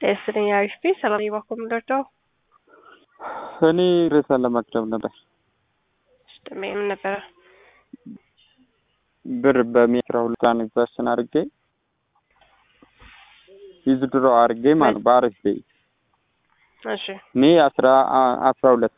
ጤስጥልኝ አሪፍ ቤት ሰላም ባኮ ምንደርደው እኔ ርዕሰን ለማቅረብ ነበር። ስጥሜ ምን ነበረ? ብር በሜትራ ሁለት ትራንዛክሽን አድርጌ ዊዝድሮ አድርጌ ማለት በአሪፍ ቤ እሺ ሜ አስራ አስራ ሁለት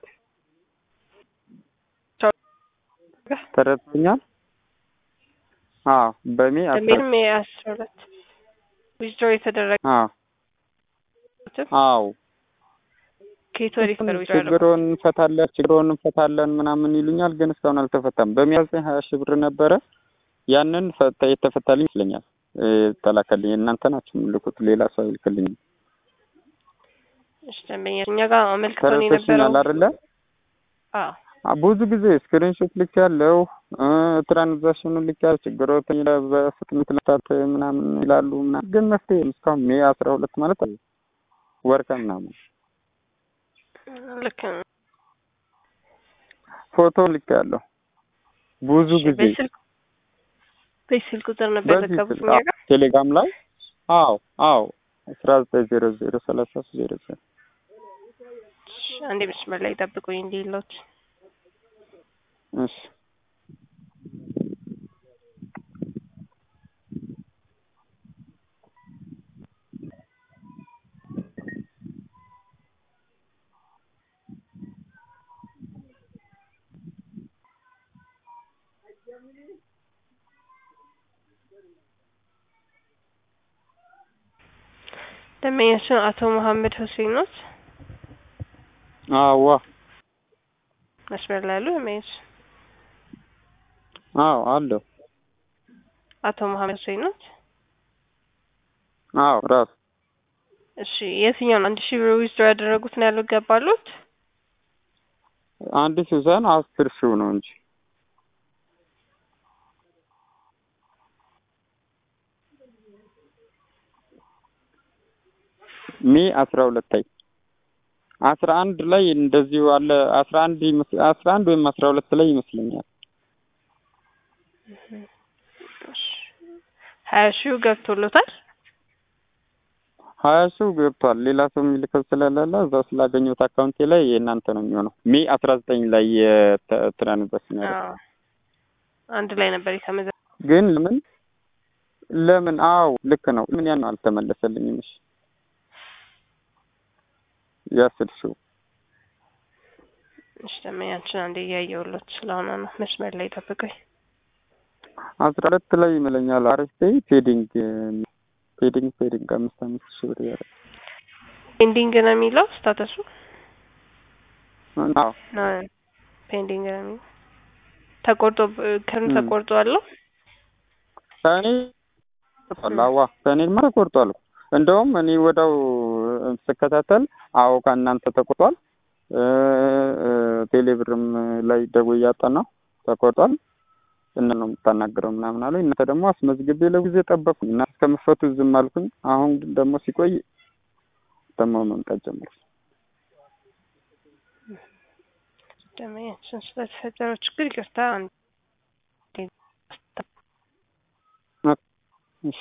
ተረድተኛል? አዎ በሜ አስራ ደሜን ሜ አስራ ሁለት ዊዝድሮ የተደረገ አዎ አዎ ከየት ወዲህ ነበር ዊዝድሮ ያደረጉት? ችግሮን እንፈታለን ችግሮን እንፈታለን ምናምን ይሉኛል፣ ግን እስካሁን አልተፈታም። በሚያዘኝ ሀያ ሺህ ብር ነበረ ያንን ፈታ የተፈታልኝ ይመስለኛል። ተላከልኝ። እናንተ ናችሁ የምልኩት፣ ሌላ ሰው አይልክልኝም። እሺ ደንበኛ እኛ ጋር አመልክተው ነው የነበረው። ተረድተሽኛል አይደለ? አዎ ብዙ ጊዜ ስክሪንሾት ልክ ያለው ትራንዛክሽኑ ልክ ያለው ችግሮት በፍጥነት ለታት ምናምን ይላሉ ምናምን፣ ግን መፍትሄ እስካሁን ሜ አስራ ሁለት ማለት አለ ወርከ ምናምን ልክ ነው። ፎቶ ልክ ያለው ብዙ እሺ፣ ጊዜ በስልክ በስልክ ቁጥር ነበር በዚህ የዘገቡት ስልክ እኛ ጋር። ቴሌግራም ላይ አዎ አዎ አስራ ዘጠኝ ዜሮ ዜሮ ሰላሳ ሶስት ዜሮ ዜሮ እሺ፣ አንዴ መስመር ላይ ጠብቁኝ እንዲሎት እሺ ደንበኛችን አቶ መሀመድ ሁሴን ኖት። አዋ መስመር ላይ ያሉ ደንበኛች አዎ አለው አቶ መሀመድ ሁሴን ኖት። አዎ ራሱ እሺ የትኛውን አንድ ሺህ ብር ዊዝድሮ ያደረጉት ነው ያለው ገባሉት? አንድ ሲሆን አስር ሺው ነው እንጂ ሜ አስራ ሁለት ላይ አስራ አንድ ላይ እንደዚሁ አለ አስራ አንድ ይመስ- አስራ አንድ ወይም አስራ ሁለት ላይ ይመስለኛል። እሺ ሀያ ሺው ገብቶሎታል። ሀያ ሺው ገብቷል። ሌላ ሰው የሚልከው ስለሌለ እዛው ስላገኘሁት አካውንቴ ላይ የእናንተ ነው የሚሆነው። ሜ አስራ ዘጠኝ ላይ የትራንዛክሽን ያደረኩት አዎ አንድ ላይ ነበር የተመዘ ግን ለምን ለምን? አዎ ልክ ነው። ምን ያን አልተመለሰልኝም። እሺ የአስር ሺው እሺ ደንበኛችን አንዴ እያየሁሎት ስለሆነ ነው። መስመር ላይ ጠብቁኝ። አስራ ሁለት ላይ ይመለኛል። አሪፍ ፔይ ፔዲንግ ፔዲንግ ፔዲንግ አምስት አምስት ሺህ ብር ያደረግ ፔንዲንግ ነው የሚለው ስታተሱ አዎ ፔንዲንግ ነው የሚለው ተቆርጦ ከምን ም። ተቆርጦ አለው ከእኔ ተቆርጧል። አዋ ከእኔማ ተቆርጧል። እንደውም እኔ ወዳው ስከታተል አዎ ከእናንተ ተቆርጧል። ቴሌብርም ላይ ደውዬ እያጠናሁ ተቆርጧል። እነ ነው የምታናግረው ምናምን አለኝ። እናንተ ደግሞ አስመዝግቤ ለጊዜ ጠበቅኩኝ እና እስከምፈቱ ዝም አልኩኝ። አሁን ግን ደግሞ ሲቆይ ደግሞ መምጣት ጀመረ። ደንበኛችን ስለተፈጠረው ችግር ይቅርታ። አንዴ እሺ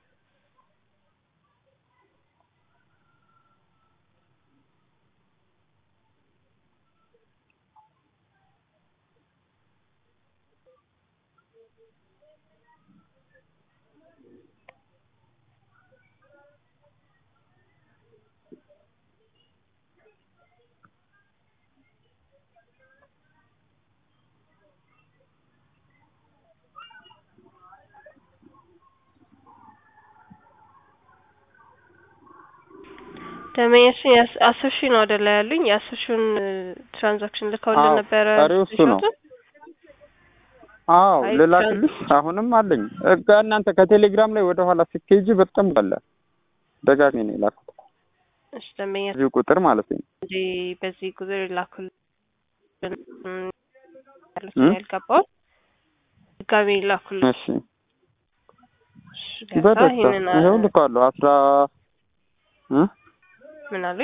ደንበኛችን የአስ- አስር ሺህ ነው አይደለ ያሉኝ? የአስር ሺውን ትራንዛክሽን ልከውልን አዎ፣ ነበረ። ቀሪው እሱ ነው። ስክሪንሾቱን? አዎ አይ ልላክልሽ። አሁንም አለኝ እ ከእናንተ ከቴሌግራም ላይ ወደ ኋላ ስትሄጂ በጣም አለ። ደጋግሜ ነው የላኩት እሺ ደንበኛ እዚሁ ቁጥር ማለት ነው። እንጂ በዚህ ቁጥር ላኩልን እም፣ ያሉት እም? ያልገባው ድጋሜ ላኩልን። እሺ እሺ ገባ። በደስታ ይሄንን አ- ይኸው ልካለሁ። አስራ እ ምን አሉኝ?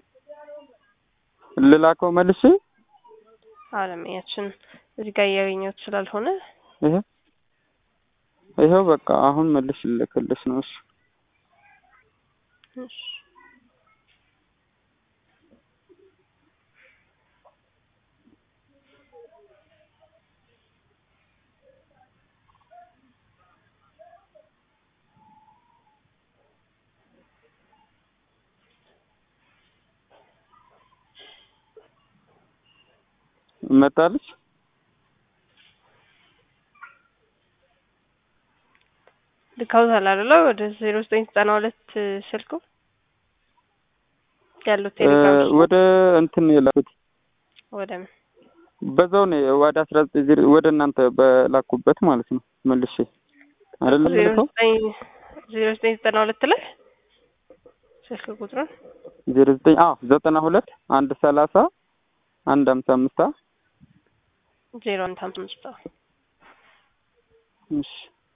ልላከው መልሼ አለምያችን እዚህ ጋር እያገኘሁት ስላልሆነ ይሄ ይኸው በቃ አሁን መልሽ ልልክልሽ ነው። እሺ እሺ መጣለች። ልካውታል አይደለ? ወደ ዜሮ ዘጠኝ ዘጠና ሁለት ስልኩ ያሉት ቴሌግራም ወደ እንትን የላኩት ወደ ምን በዛው ነው ወደ አስራ ዘጠኝ ዜሮ ወደ እናንተ በላኩበት ማለት ነው መልሼ አይደለም ዜሮ ልከው ዘጠኝ ዜሮ ዘጠኝ ዘጠና ሁለት ላይ ስልክ ቁጥሩን ዜሮ ዘጠኝ አዎ ዘጠና ሁለት አንድ ሰላሳ አንድ ሀምሳ አምስት ዜሮ አንድ ሀምሳ አምስት እሺ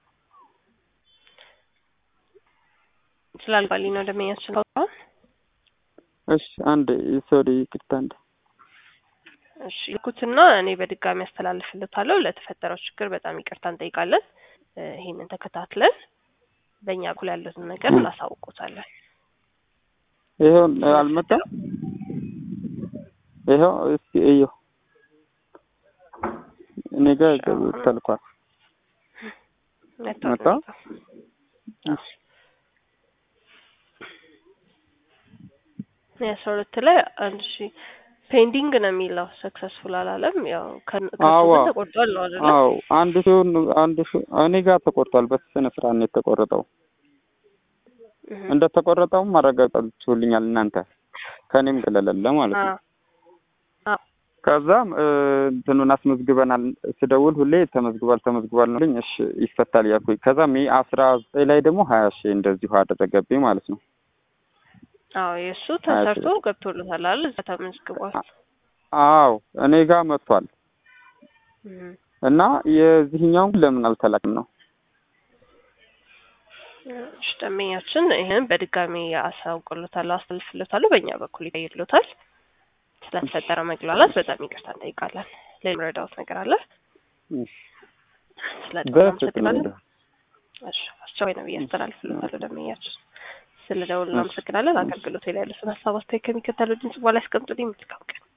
ስላልባልኝ ነው ደመኛችን ካውጣን እሺ አንድ ሶሪ ይቅርታ አንድ እሺ ልኩትና እኔ በድጋሚ ያስተላልፍልታለሁ። ለተፈጠረው ችግር በጣም ይቅርታ እንጠይቃለን። እ ይሄንን ተከታትለን በእኛ በኩል ያሉትን ነገር እናሳውቁታለን። ይኸው አልመጣም። ይኸው እስኪ እየው እኔ ጋር ተልኳል። መጥቷል መጣ? መጣ። የአስራ ሁለት ላይ አንድ ሺ ፔንዲንግ ነው የሚለው ሰክሰስፉል አላለም። ያው ከን- ከሱ አዋ። ግን ተቆርጧል ነው አይደለ? አዎ አንድ ሲሆን አንድ ሺ- እኔ ጋር ተቆርጧል። በስነ ስርዓት ነው የተቆረጠው። እህ። እንደ ተቆረጠውም ማረጋገጣችሁልኛል እናንተ ከኔም ገለለለ ማለት ነው። አ- አ- ከዛም እ፣ እንትኑን አስመዝግበናል ስደውል ሁሌ ተመዝግቧል ተመዝግቧል ነው ልኝ እሺ ይፈታል ያልኩኝ። ከዛም ይሄ አስራ ዘጠኝ ላይ ደግሞ ሀያ ሺህ እንደዚሁ አደረገብኝ ማለት ነው። አዎ የእሱ ተሰርቶ ገብቶለታል አይደል? እዛ ተመዝግቧል። አዎ እኔ ጋር መጥቷል እህ። እና የዚህኛውን ለምን አልተላክም ነው? እሺ ደንበኛችን ይህን በድጋሚ አሳውቅሎታል፣ አስተላልፍሎታል። በእኛ በኩል ይቀይርሎታል። ስለተፈጠረ መግላላት በጣም ይቅርታ እንጠይቃለን። ሌላ የምረዳዎት ነገር አለ? ስለ በፍጥነት እሺ አስቸኳይ ነው ብዬ አስተላልፍሎታለሁ። ደንበኛችን ስለ ደውል እናመሰግናለን። አገልግሎት ላይ ያሉትን ሀሳብ አስተያየት ከሚከተለው ድምጽ በኋላ ያስቀምጡልኝ። መልካም ቀን